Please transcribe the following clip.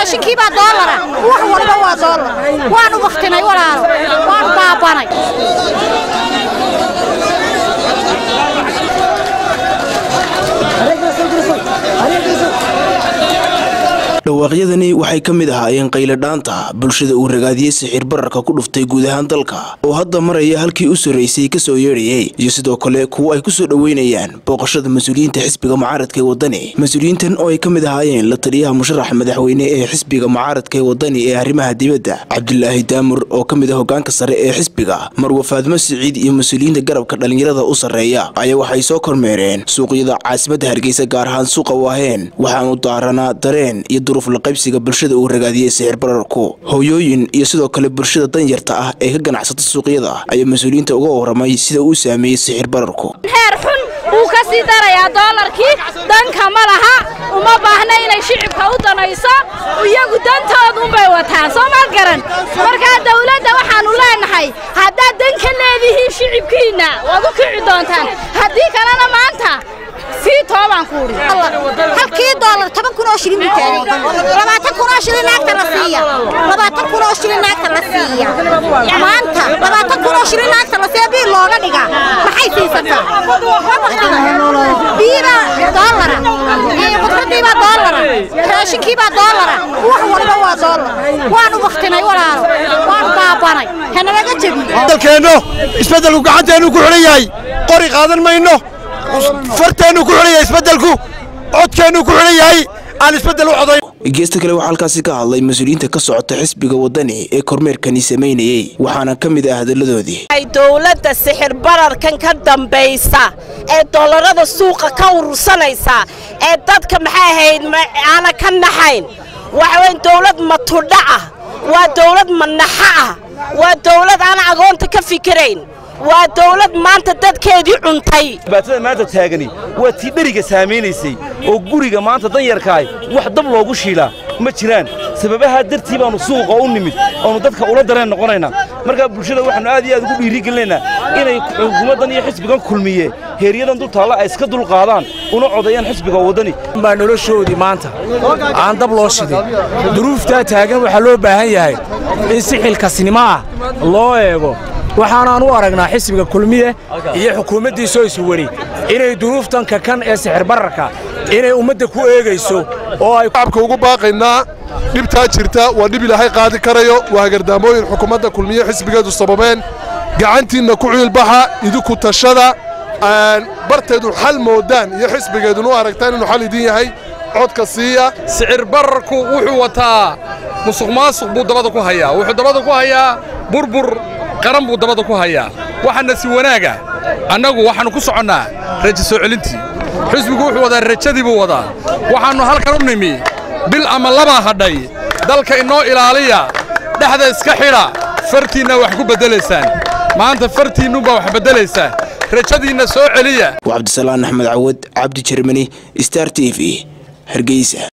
raashinkiibaa doolara wax walba waa doolar waanu baktinay walaalo waanu baabanay dhawaaqyadani waxay ka mid ahaayeen qayladhaanta bulshada uu ragaadiyey sixir bararka ku dhuftay guud ahaan dalka oo hadda maraya halkii u sarraysay kasoo yeedhayay iyo sidoo kale kuwo ay ku soo dhoweynayaan booqashada mas-uuliyiinta xisbiga mucaaradka ee wadani mas-uuliyiintan oo ay ka mid ahaayeen la taliyaha musharaxa madaxweyne ee xisbiga mucaaradka ee wadani ee arrimaha dibadda cabdulaahi daamur oo ka mid ah hogaanka sare ee xisbiga marwa faadmo siciid iyo mas-uuliyiinta garabka dhallinyarada u sarreeya ayaa waxay soo kormeereen suuqyada caasimadda hargeysa gaar ahaan suuqa waaheen waxaanu daaranaa dareen iyo laqaybsiga bulshada uu ragaadiyey sixir bararku hooyooyin iyo sidoo kale bulshada danyarta ah ee ka ganacsata suuqyada ayaa mas-uuliyiinta uga waramay sida uu saameeyey sixir bararku heer xun wuu ka sii darayaa doolarkii danka ma laha uma baahna inay shicibka u danayso iyagu dantoodunbay wataan soo ma garan markaa dawladda waxaannu leenahay haddaad dan ka leedihiin shicibkiinna waad u kici doontaan haddii kalena maanta sii toobaan ku uri halkii doolar toban kun oo shilin buu taagay labaatan kun oo shilin naagta la siiya labaatan kun oo shilin naagta la siiya maanta labaatan kun oo shilin naagta la siiya bii looga dhigaa maxay siisataa biibaa doolara qudradiibaa doolara raashinkiibaa doolara wax walba waa doolar waanu baktinay walaalo waanu baabanay hanalaga jebiyo dalkeenno isbeddelku gacanteennu ku xidhan yahay qori qaadan mayno farteennu ku xidhan yahay isbeddelku codkeennu ku xidhan yahay aan isbeddel u codayn geesta kale waxaa halkaasi ka hadlay mas-uuliyiinta ka socota xisbiga wadani ee kormeerkani samaynayey waxaana ka mid ah hadalladoodii dowladda sixir bararkan ka dambaysa ee dollarada suuqa ka urursanaysa ee dadka maxay ahayd aana ka naxayn waxa weyn dowlad matudha ah waa dowlad manaxa ah waa dowlad aan agoonta ka fikirayn waa dawlad maanta dadkeedii cuntay dhibaatada maanta taagani waa tii dheriga saamaynaysay oo guriga maanta danyarkaay wax dab loogu shiilaa ma jiraan sababahaa dartii baannu suuqa u nimid oonu dadka ula dareen noqonaynaa markaa bulshada waxaannu aad iyo aad ugu dhiirigelinaynaa inay xukuumaddan iyo xisbigan kulmiye heeryadan dul taalla ay iska dulqaadaan una codeeyaan xisbiga waddani baa noloshoodii maanta aan dab loo shidin duruuftaa taagan waxaa loo baahan yahay in si xilkasnimo ah loo eego waxaanaan u aragnaa xisbiga kulmiye iyo xukuumaddiisoo isweri inay duruuftanka kan ee sixir bararka inay ummadda ku eegayso oo ay shacabka ugu baaqaynaa dhibtaa jirta waa dhib ilaahay qaadi karayo waa hagardaamooyin xukuumadda kulmiye xisbigeedu sababeen gacantiinna ku ciilbaxa idinku tashada barteedu xal moodaan iyo xisbigeedunu aragtaan inuu xal idin yahay codka siiya sicir bararku wuxuu wataa musuq maasuq buu dabada ku hayaa wuxuu dabada ku hayaa burbur qaran buu dabada ku hayaa waxaana si wanaaga annagu waxaannu ku soconnaa rajo soo celintii xisbigu wuxuu wadaa rajadii buu wadaa waxaannu halkan u nimi bil ama labaa hadhay dalka inoo ilaaliya dhexda iska xidha fartiinna wax ku beddelaysaan maanta fartiinnuunbaa wax beddelaysaa rajadiinna soo celiya waa cabdisalaan axmed cawad cabdi jermani star t v hargeysa